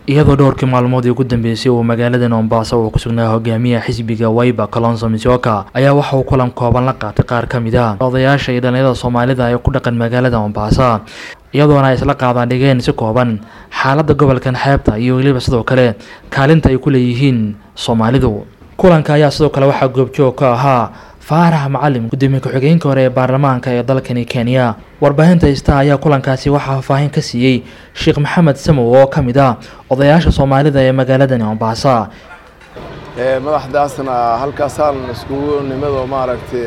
iyadoo dhowrkii maalmoodii ugu dambeysay uu magaalada mombasa uu ku sugnaa hogaamiyaha xisbiga waiba kalonso misoka ayaa waxa uu kulan kooban la qaatay qaar ka mid a odayaasha iyo dhalinyarada soomaalida ee ku dhaqan magaalada mombasa iyadoona ay isla qaadaan dhigeen si kooban xaaladda gobolkan xeebta iyo weliba sidoo kale kaalinta ay ku leeyihiin soomaalidu kulanka ayaa sidoo kale waxaa goobjoog ka ahaa faarax macalim gudoomiye ku-xigeenka hore ee baarlamaanka ee dalkani kenya warbaahinta ista ayaa kulankaasi waxaa faahfaahin ka siiyey sheekh maxamed samow oo ka mid ah odayaasha soomaalida ee magaaladani mombasa madaxdaasna halkaasaan iskugu nimado maaragtay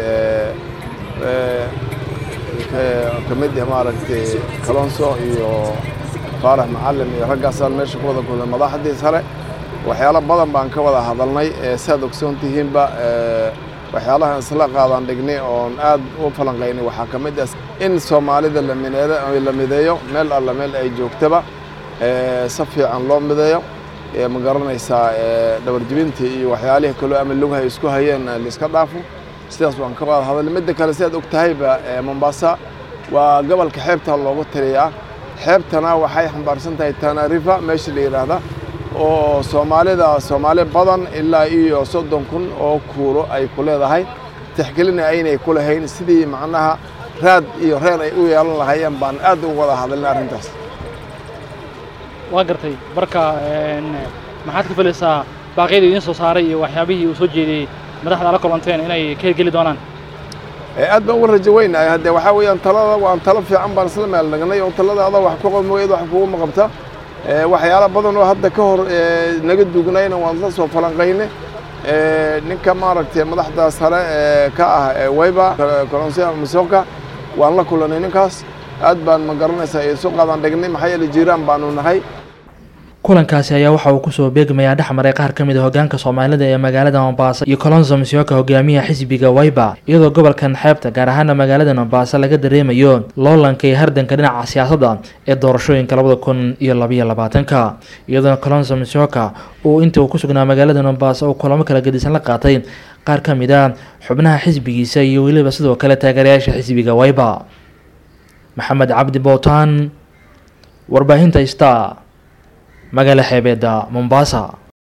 ka mid ah maaragtay kalonso iyo faarax macalim iyo raggaasaan meesha ku wada kulnay madaxdii sare waxyaalo badan baan ka wada hadalnay saad ogsoon tihiinba waxyaalahan isla qaadaan dhignay oon aad u falanqaynay waxaa ka mid ah in soomaalida la mideeyo meel alla meel ay joogtaba si fiican loo mideeyo ma garanaysaa dhabarjibintii iyo waxyaalihii kaloo ama lugahay isku hayeen laiska dhaafo sidaas waan ka wada hadalnay midda kale sidaad og tahayba mombasa waa gobolka xeebta loogu taliyaa xeebtana waxay xambaarsan tahay tana river meesha la yidhaahda oo soomaalida soomaali badan ilaa iyo soddon kun oo kuulo ay ku leedahay tixgelina aynay ku lahayn sidii macnaha raad iyo reer ay u yeelan lahaayeen baan aad ugu wada hadalnay arrintaas waa gartay marka maxaad ka filaysaa baaqyadii idiin soo saaray iyo waxyaabihii uu soo jeediyey madaxda la kulanteen inay ka hirgeli doonaan aad baan uga rajo weynahay hadde waxaa weeyaan talada waan talo fiican baan isla meel nagnay oo talada ada wax ku qamooyad wax kuguma qabta waxyaala badan oo hadda ka hor naga dugnayna waan la soo falanqaynay ninka maaragtay madaxda sare ka ah wayba kolonsia misoka waan la kulanay ninkaas aad baan ma garanaysaa isu qaadan dhignay maxaa yeele jiiraan baanu nahay kulankaasi ayaa waxa uu kusoo beegmayaa dhexmaray qaar ka mid a hogaanka soomaalida ee magaalada mombasa iyo colonso misioka hogaamiyaha xisbiga waiba iyadoo gobolkan xeebta gaar ahaana magaalada mombasa laga dareemayo loolanka iyo hardanka dhinaca siyaasadda ee doorashooyinka labada kun iyo labayo labaatanka iyadoona colonso misioka uu intii uu ku sugnaa magaalada mombasa uu kulamo kala gedisan la qaatay qaar ka mid a xubnaha xisbigiisa iyo weliba sidoo kale taageerayaasha xisbiga waiba maxamed cabdi bowtaan warbaahinta star magaala xeebeedda mombasa